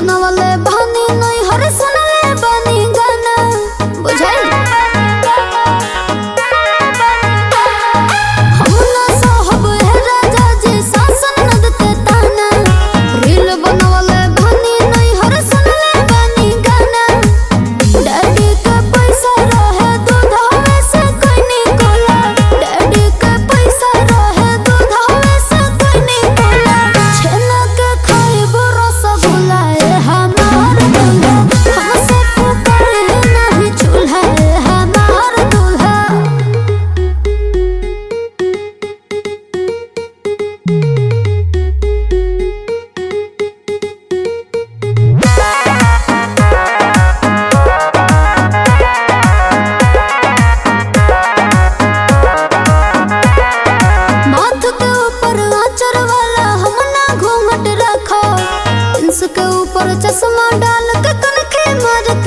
बनवले बहनी नहीं हर सुनले बनी गाना बुझाई हम ना साहब है राजा जी शासन न देते ताना रील बनवले बहनी नहीं हर सुनले बनी गाना डैडी के पैसा रहे दूध हवे से कोई नहीं कोला डैडी के पैसा रहे दूध हवे से कोई नहीं कोला छेना के खाइब रसगुल्ला ए हमार दूल्हा हमसे फुकरे नहीं चूल्हा ए हमार दूल्हा माथ के ऊपर आचर वाला हम ना घूंघट रखो इंस के ऊपर चश्मा डाल के कनखे मारत